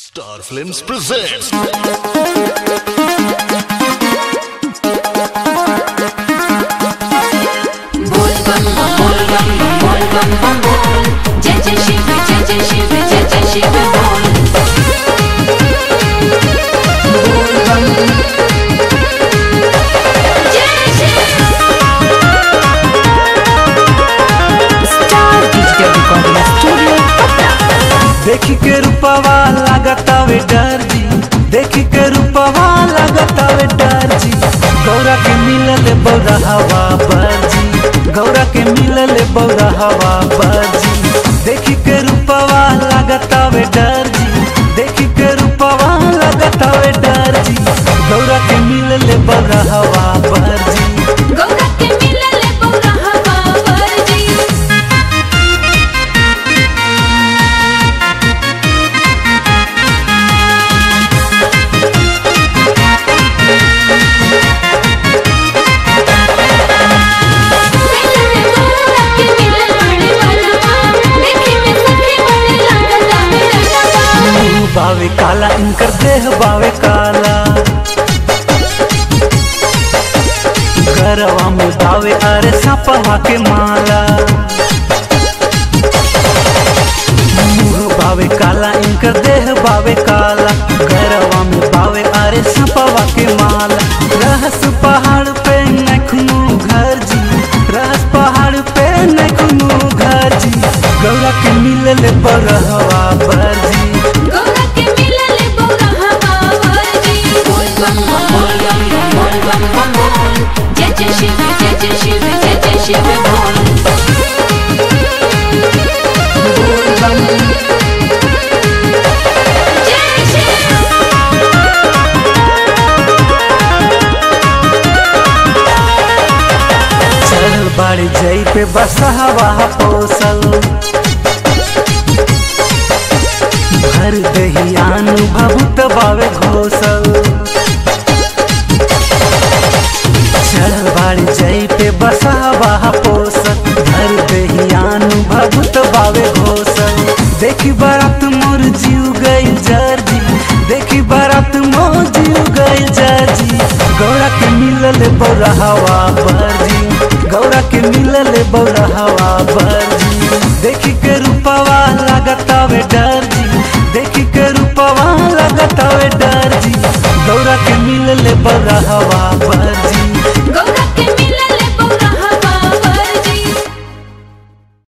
Star Films presents बोल बम बम बोल बम बम बोल बम बम बोल जय जय शिव जय जय शिव जय जय शिव बोल बोल बम जय Shiv star digital recording studio Patna देखी के रूपवा लागतावे डर जी देखी के रूपवा लागतावे डर जी गौरा के मिलल बौरा हवा बरजी गौरा के मिलल बौरा हवा बरजी देखी के रूपवा लागतावे डर जी देखी के रूपवा लागतावे डर जी गौरा के मिलल बौरा हवा बरजी गौरा के मिलल बौरा हवा बरजी गौरा के मिलल बड़े वाला देखे में सखी बड़े लागत आवे रंगवा मुंह बावे काला इनकर देह बावे काला गरवा में बावे अरे सपवा के माला मुंह बावे काला इनकर देह बावे काला गरवा में बावे अरे सपवा के माला रहस पहाड़ पे नखनू घर जी रहस पहाड़ पे नखनू घर जी गौरा के मिलल बरहवा बरजी गौरा के मिलल बौरा हवा बरजी बोल बम बम बोल बम बम बोल बम बम बोल जय जय शिव जय जय शिव जय जय शिव बोल बोल बम जय शिव चल बाड़ी जई पे बसहवा पोसल भर दहियान भभुत बावे घोसल चल बाड़ी जई पे बसहवा पोसल भर दहियान भभुत बावे घोसल देखी बारात मोर जीव गई जर्जी देखी बारात मोर जीव गई जर्जी गौरा के मिलल बौरा हवा बरजी गौरा के मिलल बौरा हवा बरजी देखी के रूपवा लागतावे डर